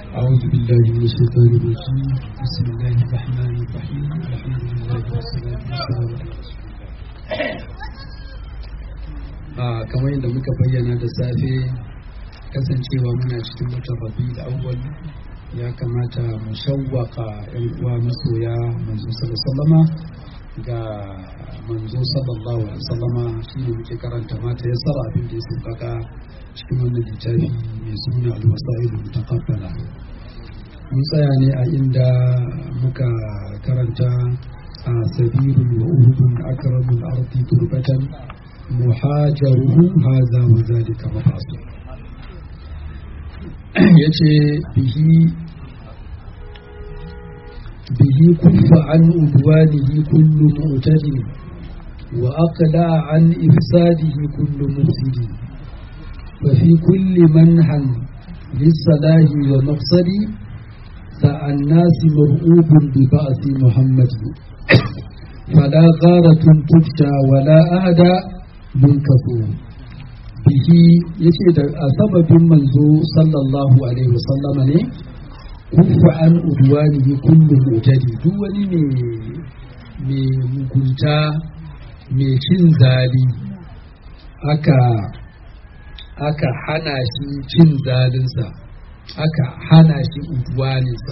أعوذ بالله من الشيطان الرجيم بسم الله الرحمن الرحيم الحمد لله والصلاة والسلام a kamar yadda muka bayyana da safe kasancewa muna cikin watan rabi da awwal ya kamata mu shawwaka yan uwa masoya manzo sallama ga manzo sallallahu alaihi wasallama shine muke karanta mata ya sara abin da ya sauƙaƙa cikin wannan littafi mai suna al-wasa'il mutaqabbala mun tsaya ne a inda muka karanta a sabirun wa uhudun akramul ardi turbatan muhajaruhu hadha wa zalika mafasu yace bihi bihi kuffa an udwanihi kullu mu'tadi wa aqla an ifsadihi kullu mufsidi ففي كل منحا للصلاح ومقصد فالناس مرؤوب ببعث محمد فلا غارة تفتى ولا أهدى منكفور به يشهد سبب منذ صلى الله عليه وسلم ne kufa an udwanihi kullu mutadi duk wani mai mugunta mai cin zali aka aka hana shi cin zalinsa aka hana shi udwaninsa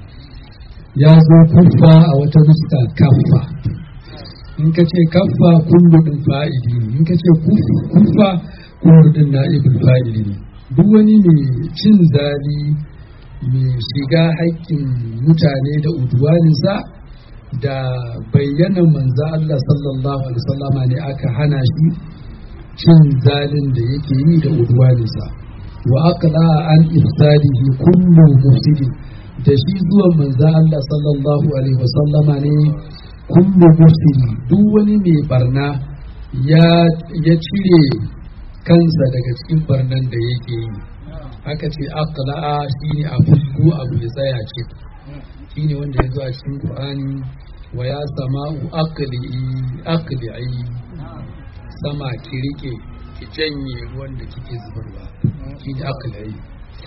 ya zo kuffa a wata nuska kaffa in ka ce kaffa kullu din fa'ili ne in ka ce kuffa kullu din na'ibul fa'ili ne duk wani mai cin zali mai shiga haƙƙin mutane da udwaninsa da bayyana manzo Allah sallallahu alaihi wasallama ne aka hana shi cin zalin da yake yi da udwaninsa wa aqla an ifsadihi kullu mufsidin da shi zuwan manzo Allah sallallahu alaihi wasallama ne kullu mufsidi duk wani mai barna ya ya cire kansa daga cikin barnan da yake yi aka ce aqla shine a fusku abu ya tsaya ce shine wanda ya zo a cikin Qur'ani wa ya sama'u aqli aqli sama ki rike ki janye ruwan da kike zubarwa shi ne aka layi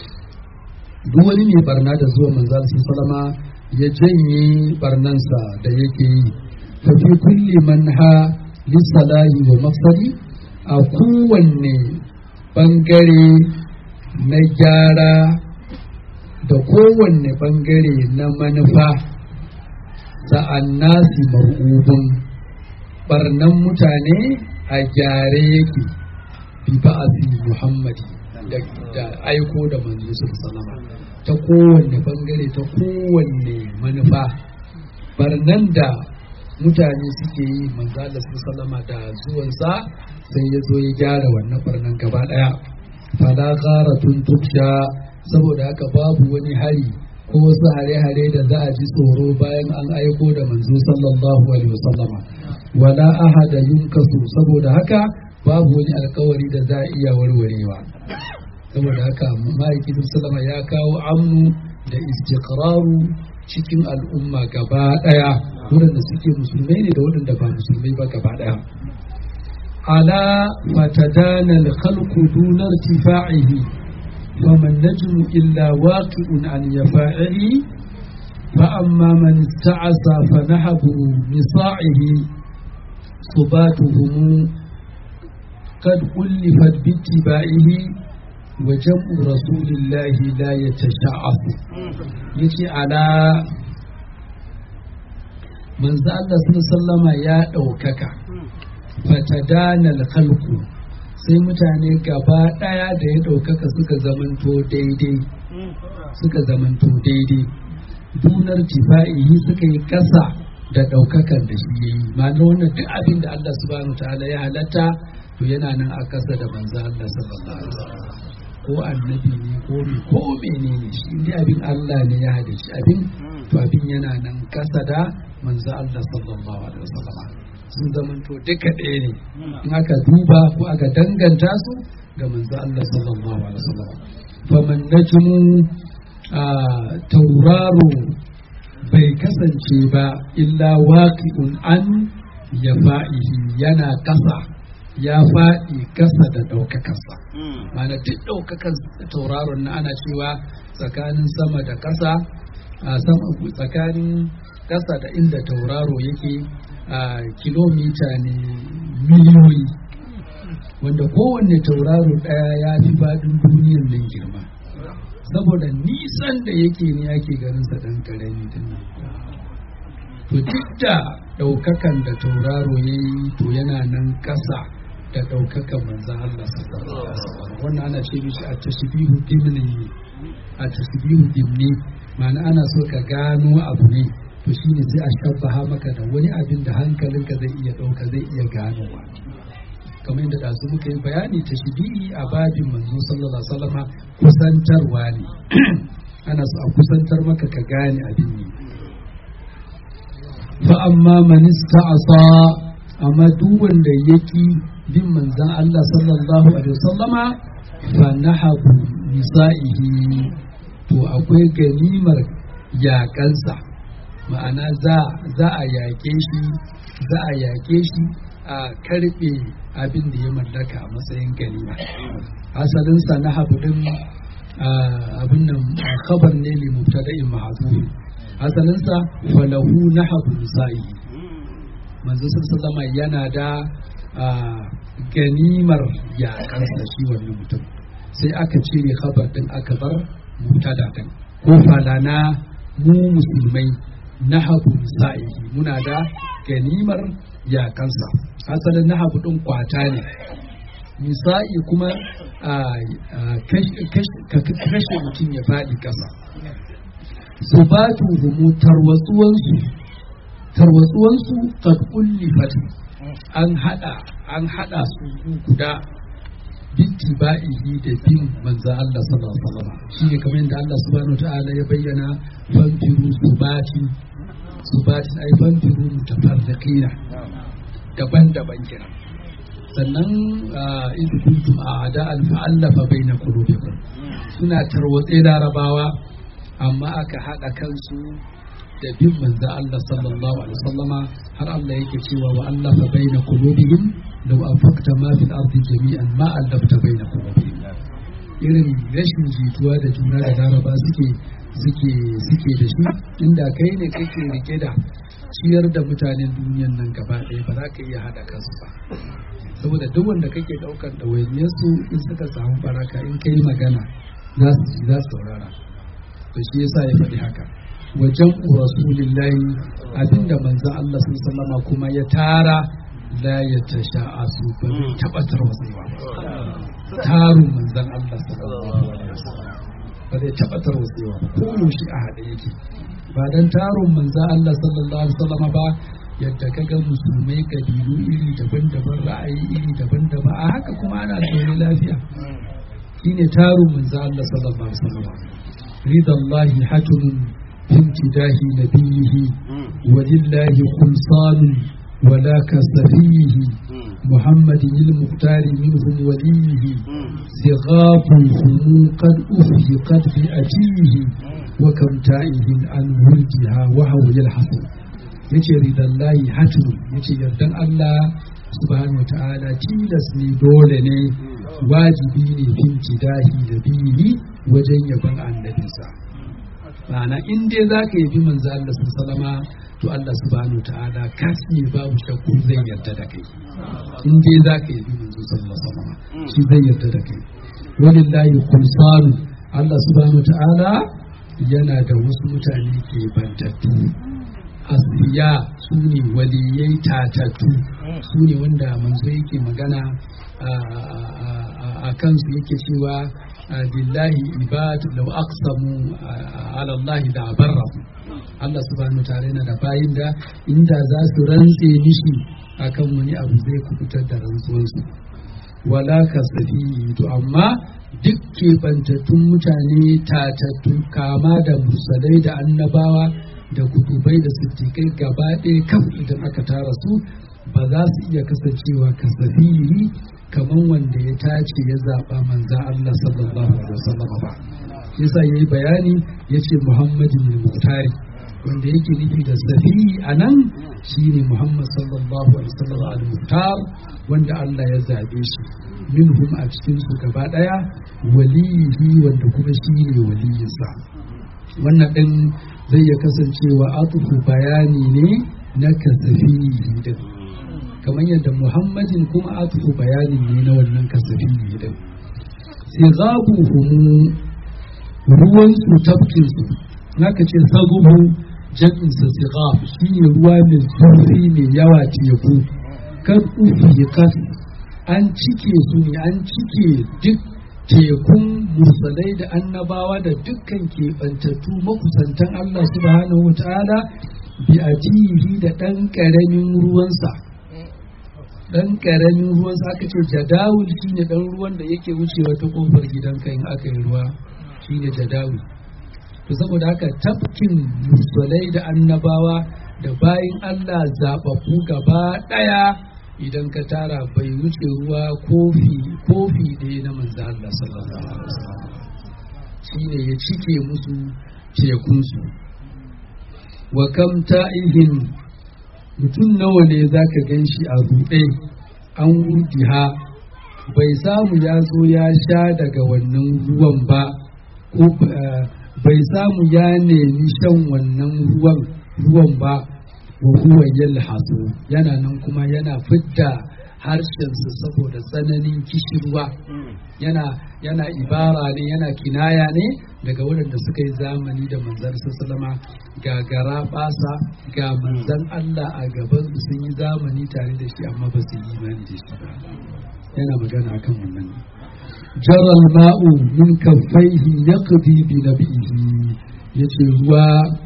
duk wani mai barna da zuwa manzal salama ya janye barnansa da yake yi fa fi kulli manha lisalahi wa mafsadi a kowanne bangare na gyara da kowanne bangare na manufa sa'annasi mar'ubun barnan mutane a gyare yake bi ba'asi muhammadi da aiko da manzo sallama ta kowanne bangare ta kowanne manufa barnan da mutane suke yi manzo Allah sallama da zuwansa sai ya zo ya gyara wannan barnan gaba daya fala gharatun tuksha saboda haka babu wani hari ko wasu hare-hare da za a ji tsoro bayan an aiko da manzo sallallahu alaihi wasallama wala ahada yunkasu saboda haka babu wani alkawari da za a iya warwarewa saboda haka ma'aikin sallama ya kawo amnu da istiqraru cikin al'umma gaba daya waɗanda suke musulmai ne da waɗanda ba musulmai ba gaba daya ala fatadana al-khalqu duna irtifa'ihi وما النجم إلا واقع عن يفاعله فأما من استعصى فنهبه بصاعه صباتهم قد ألفت باتباعه وجمع رسول الله لا يتشعث يتي على من زال الله سلم يا ɗaukaka fatadana الخلق sai mutane gaba ɗaya da ya ɗaukaka suka zamanto daidai suka zamanto daidai dunar tifa'ihi suka yi ƙasa da ɗaukakan da shi ya yi ma'ana wannan duk abin da Allah subhanahu ta'ala ya halatta to yana nan a ƙasa da manzo Allah sallallahu alaihi wasallam ko annabi ne ko me ko menene shi inda abin Allah ne ya halitta abin to abin yana nan ƙasa da manzo Allah sallallahu alaihi wasallam sun zamanto duka ɗaya ne in aka duba ko aka danganta su ga manzo Allah sallallahu alaihi wasallam faman najmu tauraro bai kasance ba illa waqi'un an yafa'ihi yana ƙasa ya faɗi kasa da ɗaukakarsa mana duk ɗaukakan tauraron na ana cewa tsakanin sama da ƙasa a sama tsakanin ƙasa da inda tauraro yake a kilomita ne miliyoyi wanda kowanne tauraro ɗaya ya fi faɗin duniyar nan girma saboda nisan da yake ne ake ganin sa ɗan ƙarami din nan to duk da ɗaukakan da tauraro ya yi to yana nan ƙasa da ɗaukakan manzan Allah sallallahu alaihi wasallam wannan ana ce mishi a tashbihu dimni a tashbihu dimni ma'ana ana so ka gano abu ne to shine sai a shabbaha maka da wani abin da hankalinka zai iya ɗauka zai iya ganowa kamar yadda da su muka yi bayani tashbihi a babin manzo sallallahu alaihi wasallam kusantarwa ne ana so a kusantar maka ka gane abin ne fa amma man ista'asa amma duk wanda yaki bin manzan Allah sallallahu alaihi wasallama fa nahabu nisa'ihi to akwai ganimar yaƙansa ma'ana za za a yaƙe shi za a yaƙe shi a karɓe abin da ya mallaka a matsayin ganima asalinsa na habudin abin nan khabar ne li mubtada'in mahzuf asalinsa falahu nahabu nisa'i manzo sallama yana da ganimar yaƙansa shi wannan mutum sai aka cire khabar din aka bar mubtada din ko falana mu musulmai nahabu nisa'ihi muna da ganimar yaƙansa asalin nahabu din kwata ne nisa'i kuma kashe mutum ya faɗi ƙasa su ba tuhumu tarwatsuwansu tarwatsuwansu kad ullifat an hada an hada su guda bittiba'ihi da bin manzo Allah sallallahu alaihi wasallam shine kamar yadda Allah subhanahu wataala ya bayyana fanfiru subati subati ai fanfiru mutafarriqina daban-daban kenan sannan in kuntum a'da'an fa'allafa baina qulubikum suna tarwatse larabawa amma aka haɗa kansu da bin manzo Allah sallallahu alaihi wasallama har Allah yake cewa wa Allah fa baina qulubihim law anfaqta ma fil ardi jami'an ma allafta baina qulubihim irin rashin jituwa da juna da laraba suke suke suke da shi inda kai ne kake rike da ciyar da mutanen duniyan nan gaba ɗaya ba za ka iya haɗa kansu ba saboda duk wanda kake ɗaukar ɗawainiyarsu in suka samu baraka in kai magana za su ji za su saurara to shi yasa ya faɗi haka wajen rasulillahi abinda manzon Allah sun sallama kuma ya tara la ya tasha asu ba zai taɓa tarwatsewa tarun manzon Allah sallallahu alaihi wasallam ba zai taɓa tarwatsewa ba ko yaushe a haɗe yake ba dan tarun manzon Allah sallallahu alaihi wasallam ba yadda ka ga musulmai kabilu iri daban-daban ra'ayi iri daban-daban a haka kuma ana zaune lafiya shine tarun manzon Allah sallallahu alaihi wasallam رضا الله حتم في امتداه نبيه ولله خلصان ولا كصفيه محمد المختار منهم وليه صغافهم قد أفهقت بأتيه وكم تائه عن ولدها وهو يلحظ yace ridallahi hatu yace yardan Allah subhanahu wataala tilas ne dole ne wajibi ne fin tidahi da biyi wajen yaban annabinsa ma'ana in dai za ka yabi manzo Allah sallama to Allah subhanahu ta'ala kasi babu shakku zai yarda da kai in dai za ka yabi manzo sallallahu alaihi shi zai yarda da kai walillahi khulsanu Allah subhanahu ta'ala yana da wasu mutane ke bantattu asfiya su ne waliyai tatattu su ne wanda manzo yake magana a kansu yake cewa billahi ibad law aqsamu ala Allah da barrahu Allah subhanahu ta'ala yana da bayin da inda za su rantse mishi akan wani abu zai kubutar da rantsuwansu wala kasafi to amma duk keɓantattun mutane tatattu kama da musalai da annabawa da kudubai da siddiƙai gaba ɗaya kan idan aka tara su ba za su iya kasancewa kasafiri kamar wanda ya tace ya zaɓa manzan Allah sallallahu alaihi wasallam ba yasa yayi bayani yace Muhammadin al-Muhtari wanda yake nufi da safi a nan shine Muhammad sallallahu alaihi wasallam al-muhtar wanda Allah ya zabe shi minhum a cikin su gaba daya waliyi wanda kuma shine waliyinsa wannan din zai ya kasancewa atufu bayani ne na kasafi din kamar yadda Muhammadin kuma atufu bayani ne na wannan kasafi din sigabuhum ruwan su tafkin su naka ce sagubu jam'in sa sigab shine ruwa mai zurfi mai yawa teku kan ufi kan an cike su ne an cike duk tekun mursalai da annabawa da dukkan keɓantattu makusantan Allah subhanahu wa ta'ala bi ajihi da ɗan ƙaramin ruwansa dan karamin ruwan sa aka ce jadawul shine dan ruwan da yake wucewa ta kofar gidanka in aka yi ruwa shine jadawul to saboda haka tafkin musulai da annabawa da bayin Allah zababbu gaba daya idan ka tara bai wuce ruwa kofi kofi ɗaya na manzo Allah sallallahu alaihi wasallam shine ya cike musu tekun su wa kam ta'ihin mutum nawa ne za ka gan shi a ruɗe an ha bai samu ya zo ya sha daga wannan ruwan ba ko bai samu ya nemi shan wannan ruwan ruwan ba wa huwa yalhasu yana nan kuma yana fidda harshensa saboda tsananin kishirwa yana yana ibara ne yana kinaya ne daga waɗanda suka yi zamani da manzan sallama ga gara basa ga manzan Allah a gaban su sun yi zamani tare da shi amma ba su yi imani da shi ba yana magana akan wannan jaral ma'u min kaffaihi yaqdi bi nabihi yace ruwa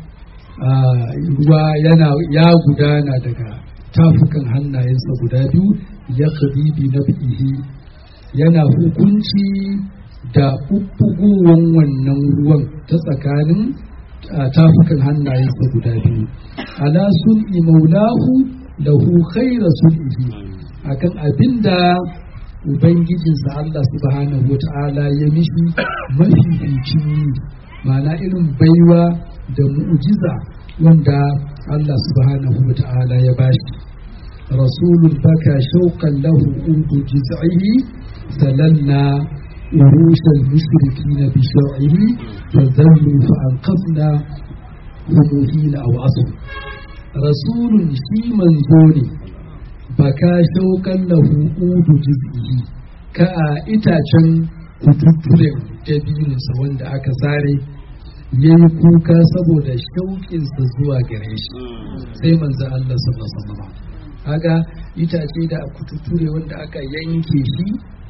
ruwa yana ya gudana daga tafukan hannayensa guda biyu yaqdi bi nabihi yana hukunci da ɓuɓɓugowan wannan ruwan ta tsakanin tafukan hannayensa guda biyu ala sun'i maulahu lahu khaira sun'ihi akan abinda ubangijinsa Allah subhanahu wa ta'ala ya mishi mafificin yi ma'ana irin baiwa da mu'jiza wanda Allah subhanahu wa ta'ala ya bashi rasulun baka shauƙan lahu udu jiz'ihi سللنا عروش المشركين بشرعه فذلوا فأنقذنا هموهين أو عصر رسول شي منزوني بكى شوكا له أود جزئه كأئتاچن kututturen dabininsa wanda aka sare ya yi kuka saboda shauƙinsa zuwa gare shi sai manzo Allah sallallahu alaihi wasallam kaga itace da kututture wanda aka yanke shi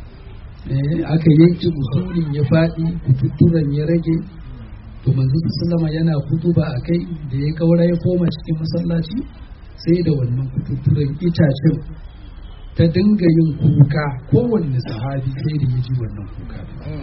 aka yanke usulin ya faɗi kututturen ya rage to manzo sallama yana kutuba a kai da ya kaura ya koma cikin masallaci sai da wannan kututturen itacen ta dinga yin kuka kowanne sahabi sai da ya ji wannan kuka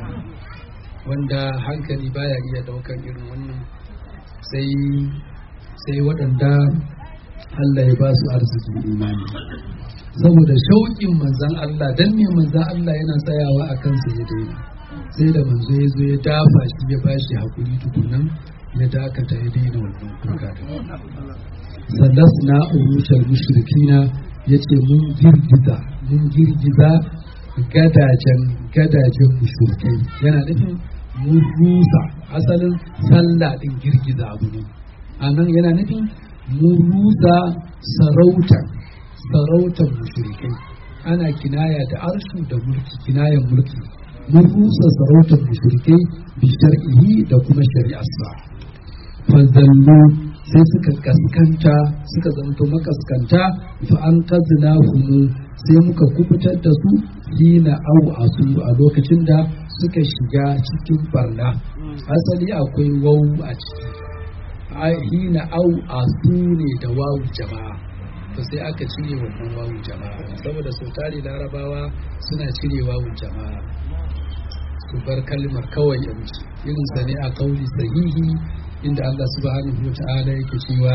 wanda hankali baya iya daukan irin wannan sai sai waɗanda Allah ya ba su arzikin imani saboda shauƙin manzan Allah dan ne manzan Allah yana tsayawa a kansa ya daina sai da manzo ya zo ya dafa shi ya ba shi haƙuri tukunan ya dakata ya daina wannan kuka da sallas na urushal mushrikina ya ce mun girgiza mun girgiza gadajen gadajen mushrikai yana nufin mun rusa asalin sallah din girgiza abu ne a nan yana nufin mun rusa sarautar sarautar mushrikai ana kinaya da arshu da mulki kinayan mulki mun rusa sarautar mushrikai bi shar'ihi da kuma shari'arsa fazallu sai suka kaskanta suka zanto makaskanta fa an kazina humu sai muka kubutar da su hina au asu a lokacin da suka shiga cikin barna asali akwai wau a ciki hina au asu ne da wawu jama'a to sai aka cire wannan wawu jama'a saboda sau tari larabawa suna cire wawu jama'a su bar kalmar kawai yanzu irin sa ne a kauli sahihi inda Allah subhanahu wa ta'ala yake cewa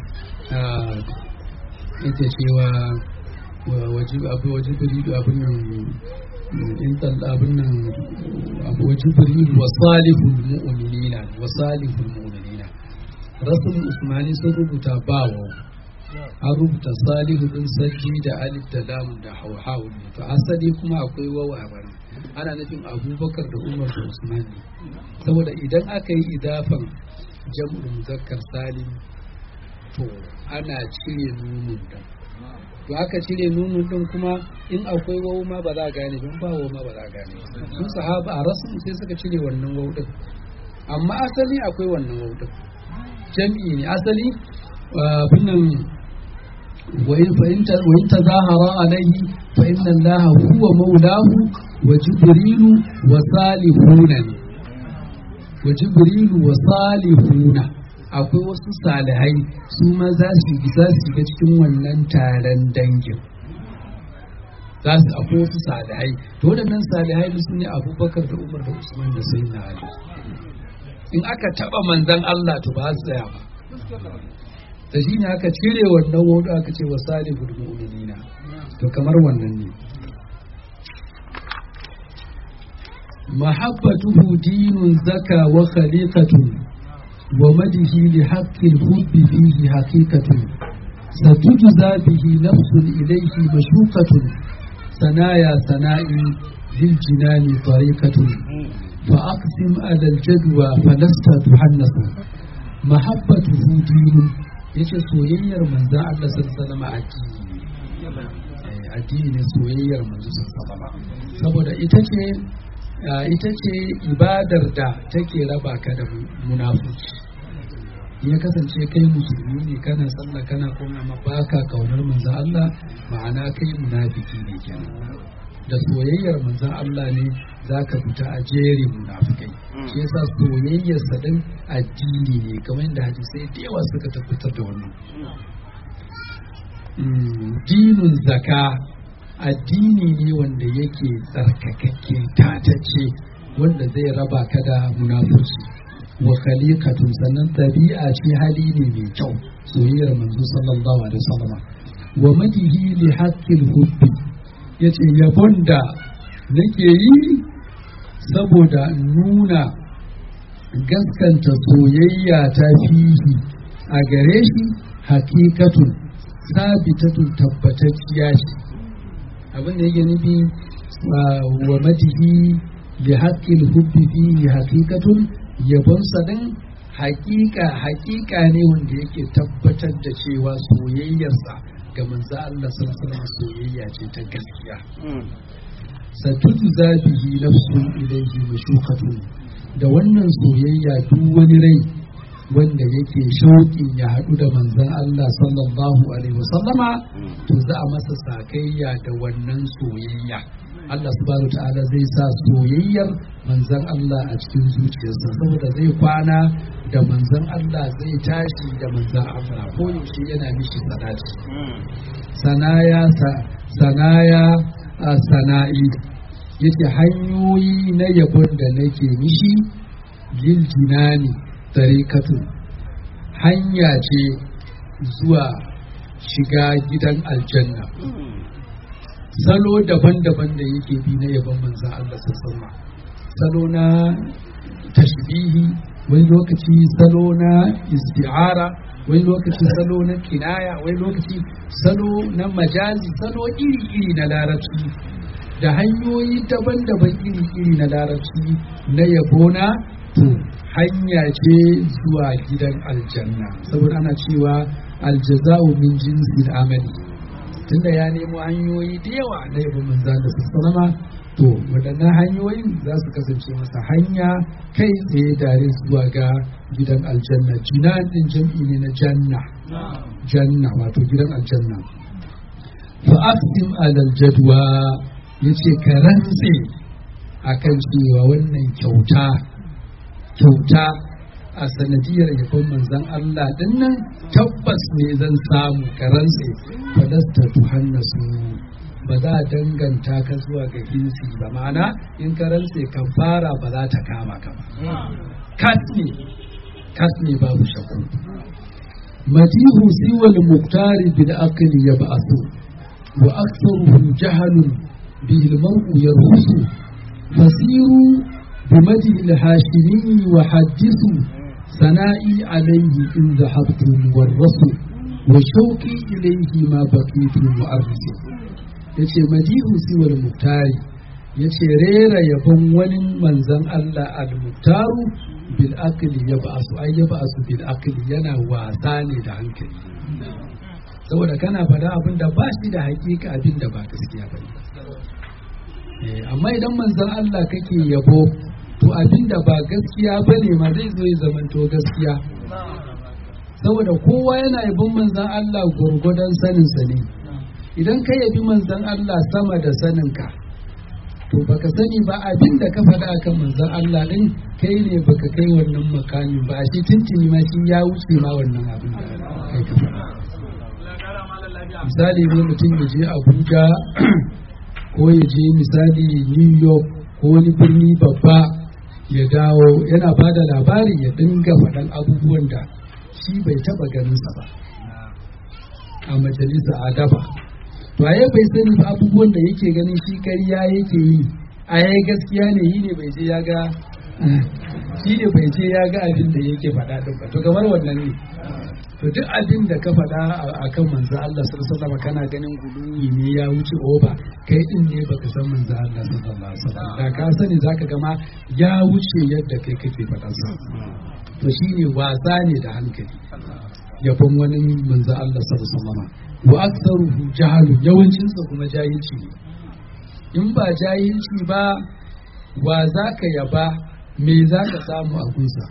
yake cewa wajib abu wajib ridu abin nan in tal abin nan abu wajib ridu wa salihul mu'minina wa salihul mu'minina rasul usmani sun rubuta bawo an rubuta salihu din sajji da alif da lam da hauhawu ne to asali kuma akwai wawa a bana ana nufin abubakar da umar da usman ne saboda idan aka yi idafan jam'ul muzakkar salim to ana cire nunun da to aka cire nunun din kuma in akwai wawu ma ba za a gane don ba wawu ma ba za a gane sun sahaba a rasul sai suka cire wannan wawu din amma asali akwai wannan wawu din jam'i ne asali binnan وإن تظاهر عليه فإن الله هو مولاه وجبريل وصالحون وجبريل وصالحون akwai wasu salihai su ma za su za su shiga cikin wannan taron dangin za su akwai wasu salihai to waɗannan salihai su ne abubakar da umar da usman da sai na ali in aka taɓa manzan allah to ba su tsaya ba da shi ne aka cire wannan wadu aka ce wa salihul mu'minina to kamar wannan ne mahabbatuhu dinun zaka wa khaliqatun wa madihi li haqqil hubbi fihi haqiqatun satujza bihi nafsun ilayhi mashuqatun sanaya sana'i lil jinani tariqatun fa aqsim ala al jadwa falasta tuhannasu mahabbatuhu dinun yace soyayyar manzan Allah sallallahu alaihi addini addini ne soyayyar manzo sallallahu saboda ita ce ita ce ibadar da take raba ka da munafiki ya kasance kai musulmi ne kana sallah kana kuma amma baka kaunar manzan Allah ma'ana kai munafiki ne kenan da soyayyar manzan Allah ne za ka fita a jerin munafikai shi yasa soyayyar sa din addini ne kamar da hadisai da yawa suka tabbatar da wannan dinun zaka addini ne wanda yake tsarkakakke tatace wanda zai raba ka da munafurci wa khaliqatun sannan tabi'a ce hali ne mai kyau soyayyar manzo sallallahu alaihi wasallam wa madihi li haqqil hubbi yace yabon da nake yi saboda nuna gaskanta soyayya ta fihi a gare shi hakikatun sabitatun tabbatacciya ce abin da yake nufi wa madihi li haqqil hubbi fihi hakikatun yabon sadin hakika hakika ne wanda yake tabbatar da cewa soyayyarsa ga manzo Allah sallallahu alaihi soyayya ce ta gaskiya satujza bihi nafsun ilayhi mashukatun da wannan soyayya duk wani rai wanda yake shauƙin ya haɗu da manzon Allah sallallahu alaihi wasallama to za a masa sakayya da wannan soyayya Allah subhanahu ta'ala zai sa soyayyar manzon Allah a cikin zuciyarsa saboda zai kwana da manzon Allah zai tashi da manzon Allah ko yaushe yana mishi salati sanaya sanaya a sana'i yace hanyoyi na yabon da nake mishi lil jinani tariqatu hanya ce zuwa shiga gidan aljanna salo daban-daban da yake bi na yabon manzan Allah sassama salo na tashbihi wani lokaci salo na isti'ara wani lokaci salo na kinaya wani lokaci salo na majazi salo iri-iri na larabci da hanyoyi daban-daban iri-iri na larabci na yabona to hanya ce zuwa gidan aljanna saboda ana cewa aljaza'u min jinsil amali tunda ya nemo hanyoyi da yawa na yabon manzo da sallama to waɗannan hanyoyin za su kasance masa hanya kai tsaye dare zuwa ga gidan aljanna jinan din jam'i ne na janna janna wato gidan aljanna fa aqsim alal jadwa yace ka rantse akan cewa wannan kyauta kyauta a sanadiyar yabon manzan Allah din nan tabbas ne zan samu ka rantse falasta tuhannasu ba za a danganta ka zuwa ga hinsi ba ma'ana in ka rantse kan fara ba za ta kama ka ba kat ne kat ne babu shakku matihu siwal muktari bil aqli yab'athu wa aktharuhu jahalun bihi al-mar'u yarhusu fasiru بمدح الهاشمي وحدثوا sana'i alaihi in zahabtu warrasu wa shauqi ilaihi ma baqitu mu'arrisu yace madihu siwal muktari yace rera yabon wani manzon Allah al-muktaru bil aqli yab'asu ay yab'asu bil aqli yana wasa ne da hankali saboda kana faɗa abin da ba shi da hakika abin da ba gaskiya ba amma idan manzon Allah kake yabo to abin da ba gaskiya ba ne ma zai zo ya zamanto gaskiya saboda kowa yana yabon manzon Allah gwargwadon saninsa ne idan ka yabi manzon Allah sama da saninka to baka sani ba abin da ka faɗa akan manzon Allah din kai ne baka kai wannan makamin ba shi tuntuni ma shi ya wuce ma wannan abin da kai ka faɗa misali ne mutum ya je abuja ko ya je misali new york ko wani birni babba ya dawo yana ba da labari ya dinga faɗan abubuwan da shi bai taɓa ganinsa ba a majalisa a daba to a bai sani ba abubuwan da yake ganin shi ƙarya yake yi a yayi gaskiya ne yi ne bai je ya ga shi ne bai je ya ga abin da yake faɗa ɗin ba to kamar wannan ne to duk abin da ka faɗa a kan manzo Allah sallallahu alaihi kana ganin guluwi ne ya wuce oba kai din ne baka san manzo Allah sallallahu alaihi wasallam da ka sani zaka gama ya wuce yadda kai kake faɗa sa to shine wasa ne da hankali yabon wani manzo Allah sallallahu alaihi wasallam wa aktsaruhu jahalu yawancin sa kuma jahilci ne in ba jahilci ba wa zaka yaba me zaka samu a gunsa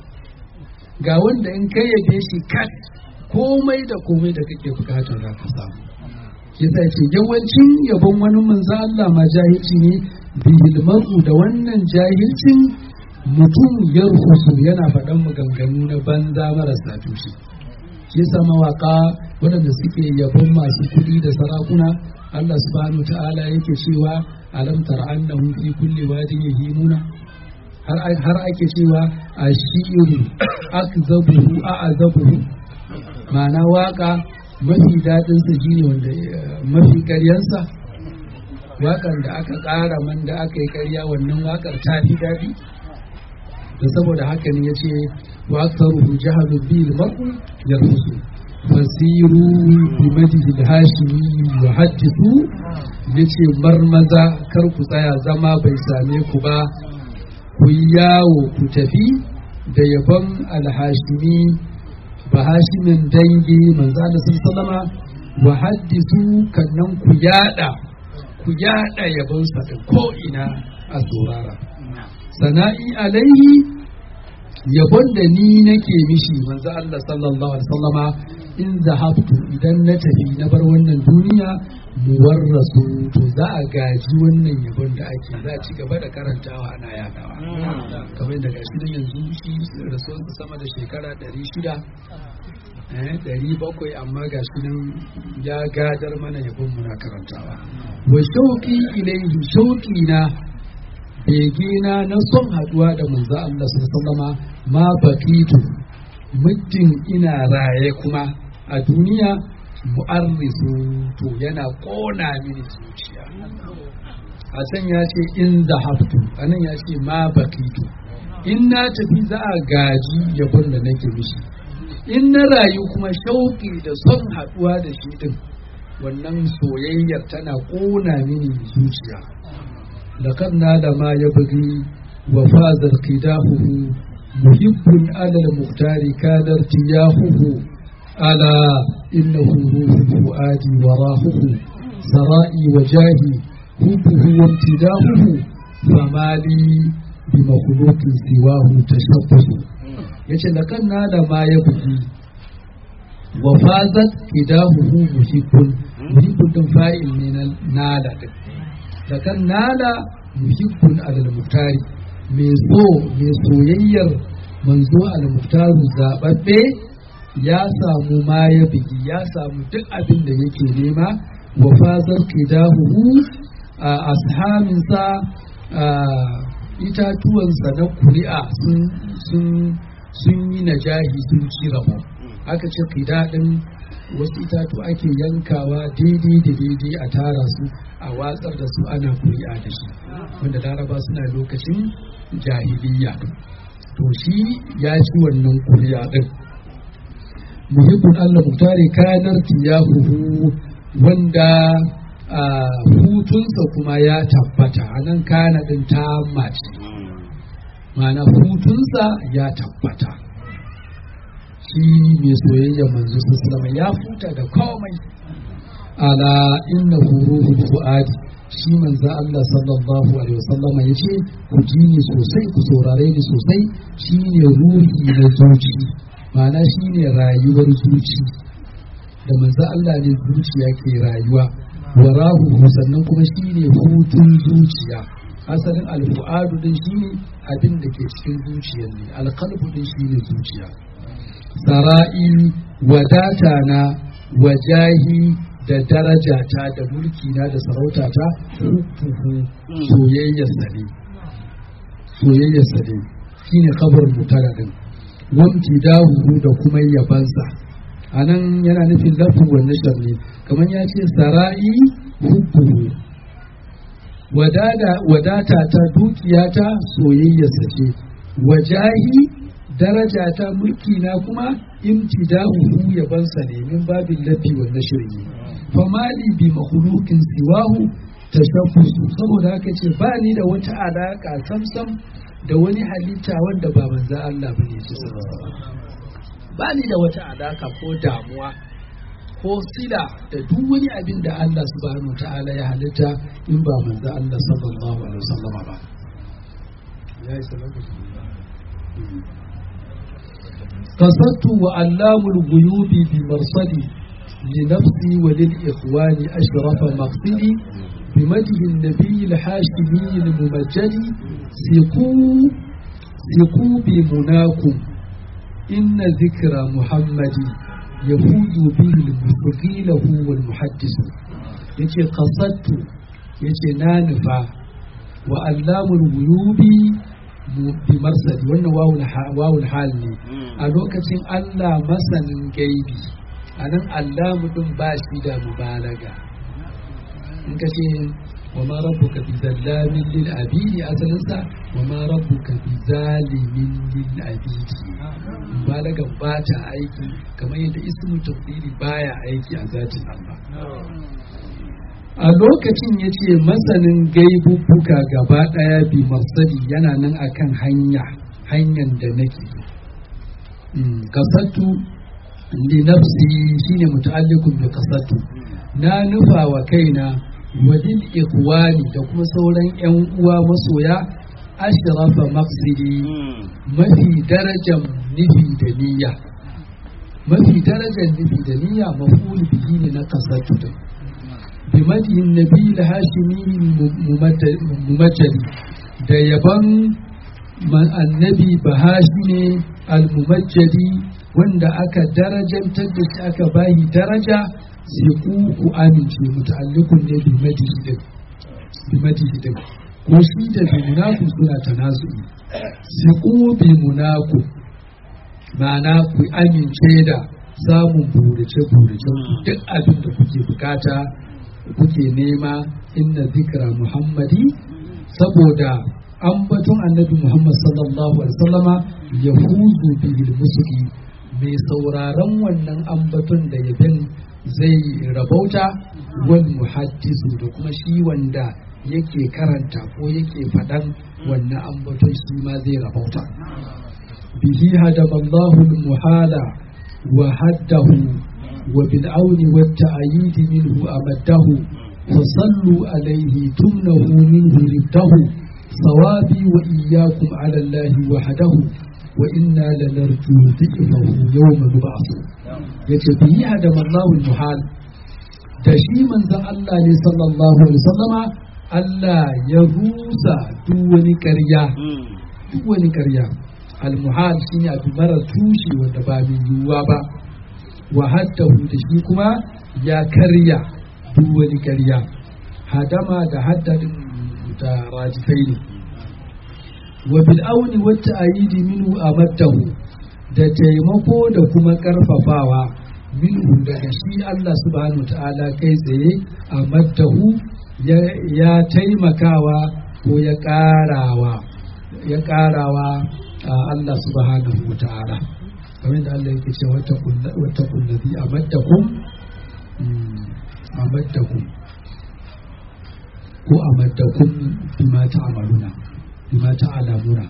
ga wanda in kai yabe shi kat komai da komai da kake bukatar za ka samu yasa ce yawancin yabon wani manzo Allah ma jahilci ne bihil mar'u da wannan jahilcin mutum ya rufusu yana faɗan maganganu na banza marasa tushe yasa mawaka waɗanda suke yabon masu kuɗi da sarakuna Allah subhanahu ta'ala yake cewa alam tara annahum fi kulli wadin yahimuna har ake cewa ashiru akzabuhu a'azabuhu ma'ana waka mafi daɗinsa shi ne wanda mafi ƙaryansa waƙar da aka ƙara man da aka yi ƙarya wannan waƙar ta fi daɗi da saboda haka ne ya ce wa aksaruhu jahadu bil mar'u yarfusu fasiru bi madihi hashimi wa hadithu yace marmaza kar ku tsaya zama bai same ku ba ku yawo ku tafi da yabon alhashimi ba hashimin dangi manzo Allah sallama wa haddisu kannan ku yada ku yada yabon sa da ko ina a saurara sana'i alaihi yabon da ni nake mishi manzo Allah sallallahu alaihi wasallama in zahabtu idan na tafi na bar wannan duniya muwarrasu to za a gaji wannan yabon da ake za a ci gaba da karantawa ana yadawa kamar da gashi nan yanzu shi rasuwarsa sama da shekara 600 ɗari bakwai amma gashi nan ya gadar mana yabon muna karantawa wa shauƙi ilaihi shauƙi na begina na son haɗuwa da manzo Allah sallama ma bakitu muddin ina raye kuma a duniya mu'arrisu to yana ƙona mini zuciya a can ya ce in zahabtu anan ya ce ma bakitu in na tafi za a gaji yabon da nake mishi in na rayu kuma shauƙi da son haɗuwa da shi din wannan soyayyar tana ƙona mini zuciya لقد نال ما يبغي وفاز قداحه محب على المختار كان ارتياحه ألا إنه روح الفؤاد وراحه سرائي وجاهي حبه وامتداحه فما لي بمخلوق سواه تشبه yace da kan nada ma ya bugi wa fazat idahuhu muhibbun muhibbun din fa'il ne na nada din da kan nada muhibbun alal muftari mai so mai soyayyar manzo al muftaru zababbe ya samu ma ya bigi ya samu duk abin da yake nema wa fazar qidahu a ashaminsa itatuwansa na kuri'a sun sun yi najahi sun ci rabo aka ce qidadin wasu itatu ake yankawa daidai da daidai a tara su a watsar da su ana kuri'a da shi wanda laraba suna lokacin jahiliya to shi ya ci wannan kuriya din muhibbun Allah muktari kanar tiyahuhu wanda hutunsa kuma ya tabbata a nan kana din ta mace ma'ana hutunsa ya tabbata shi mai soyayya manzo sallama ya futa da komai ala inna ruhul fuadi shi manzo Allah sallallahu alaihi wasallama yace ku ji ni sosai ku saurare ni sosai shine ruhi na zuci ma'ana shine rayuwar zuci da manzo Allah ne zuciya ke rayuwa warahu sannan kuma shine hutun zuciya asalin alfu'adu din shine abin da ke cikin zuciyar ne alqalbu din shine zuciya sara'i wadata na wajahi da darajata da mulki na da sarautata hubbuhu soyayyarsa ne soyayyarsa ne shine kabar mutara din wamti dahu da kuma yabansa a nan yana nufin lafin wannan sharni kamar ya ce sara'i hubbuhu wadata ta dukiyata soyayyarsa ce wajahi daraja ta mulki na kuma imtidahu yabansa ne min babin lafi wa nashri famali bi makhluqin siwahu tashaffusu saboda haka ce ba ni da wata alaka samsam da wani halitta wanda ba manzo Allah bane ce ba ni da wata alaka ko damuwa ko sila da duk wani abin da Allah subhanahu ta'ala ya halitta in ba manzo Allah sallallahu alaihi wasallama ba ya yi قصدت وعلام الغيوب بمرصدي لنفسي وللإخوان أشرف مقصدي بمده النبي الحاشمي الممجد سقوا سقوا بمناكم إن ذكر محمد يفوز به المسقي له والمحدث يتي قصدت يتي نانفا وعلام الغيوب bi marsali wannan wawul hal ne a lokacin Allah masanin gaibi a nan Allah mutum ba shi da mubalaga in ka ce wa ma rabbuka bi zallamin lil abidi asalinsa wa ma rabbuka bi zalimin lil abidi mubalagan ba ta aiki kamar yadda ismu tafsiri baya aiki a zatin Allah a lokacin ya ce masanin gaibubbuka gaba ɗaya bi marsali yana nan akan hanya hanyar da nake kasattu li nafsi shine muta'alliqun bi kasattu na nufa wa kaina wadil ikhwani da kuma sauran yan uwa masoya ashrafa maqsidi mafi darajar nufi da niyya mafi darajar nufi da niyya maful bihi ne na kasattu din بمدح النبي الهاشمي الممجد da yaban annabi bahashimi al-mumajjadi wanda aka darajantar da shi aka bayi daraja sai ku ku amince muta'alliqun ne bi madihi din bi madihi din ko shi da bi munaku suna tanazu'i sai ku bi munaku ma'ana ku amince da samun burace burace duk abin da kuke bukata kuke nema inna zikra muhammadi saboda ambaton annabi muhammad sallallahu alaihi wasallama ya huzu bil musuki mai sauraron wannan ambaton da yabin zai rabauta wal muhaddisu da kuma shi wanda yake karanta ko yake faɗan wannan ambaton shi ma zai rabauta bihi hadaballahu muhala wa haddahu وبالعون والتأييد منه أمده فصلوا عليه تمنه منه رده صوابي وإياكم على الله وحده وإنا لنرجو ذكره يوم نبعث يتبيه هدم الله المحال تشي من ذا الله صلى الله عليه وسلم Allah ya rusa duk wani ƙarya duk wani ƙarya almuhal shine abu mara tushe wanda ba mai yiwuwa ba wa haddahu da shi kuma ya karya duk wani karya hadama da haddadin da rajifai ne wa bil auni wata ayidi minhu amaddahu da taimako da kuma karfafawa minhu daga shi Allah subhanahu ta'ala kai tsaye amaddahu ya taimakawa ko ya karawa ya karawa Allah subhanahu wa ta'ala kamar da Allah yake cewa wata kullazi amaddakum amaddakum ko amaddakum bima ta'maluna bima ta'lamuna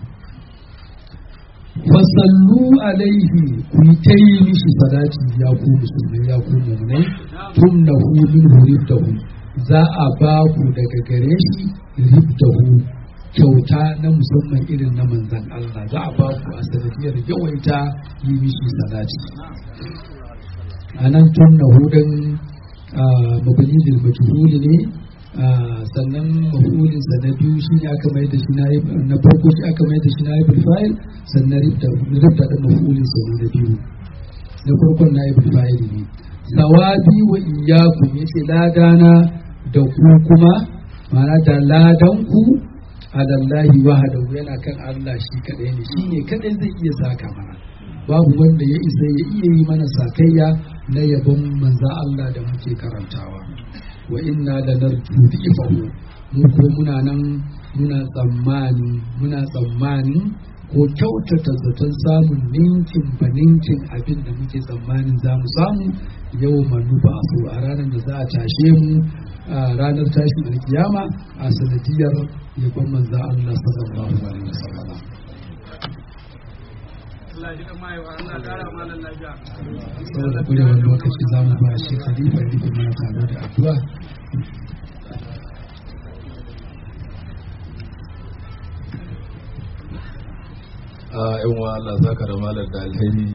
fasallu alaihi ku yi ta yi mishi salati ya ku musulmai ya ku mummunai tun na hu min riftahu za a ba ku daga gare shi riftahu kyauta na musamman irin na manzan Allah za a ba ku a sanadiyar yawaita yi mishi salati a nan tun na hudun mabani da majhuli ne sannan mafulin sa na biyu shi ne aka mai da shi na farko shi aka mai da shi na ibul fa'il sannan ribda ribda da mafulin sa na biyu na farkon na ibul fa'il ne sawabi wa iyyakum yace ladana da ku kuma ma'ana da ladan ku alallahi wahdahu yana kan Allah shi kadai ne shi ne kadai zai iya saka mana babu wanda ya isa ya iya yi mana sakayya na yabon manza Allah da muke karantawa wa inna la narju bi'fahu mu ko muna nan muna tsammani muna tsammanin ko kyautata zaton samun ninkin ba ninkin abin da muke tsammanin za mu samu yau manufa su a ranar da za a tashe mu a ranar tashin alkiyama a sanadiyar yabon manza Allah sallallahu alaihi wasallam saboda kurewar lokaci za mu ba shi khalifa ya rufe mana tare da addu'a a yan wa Allah zaka da malar da alheri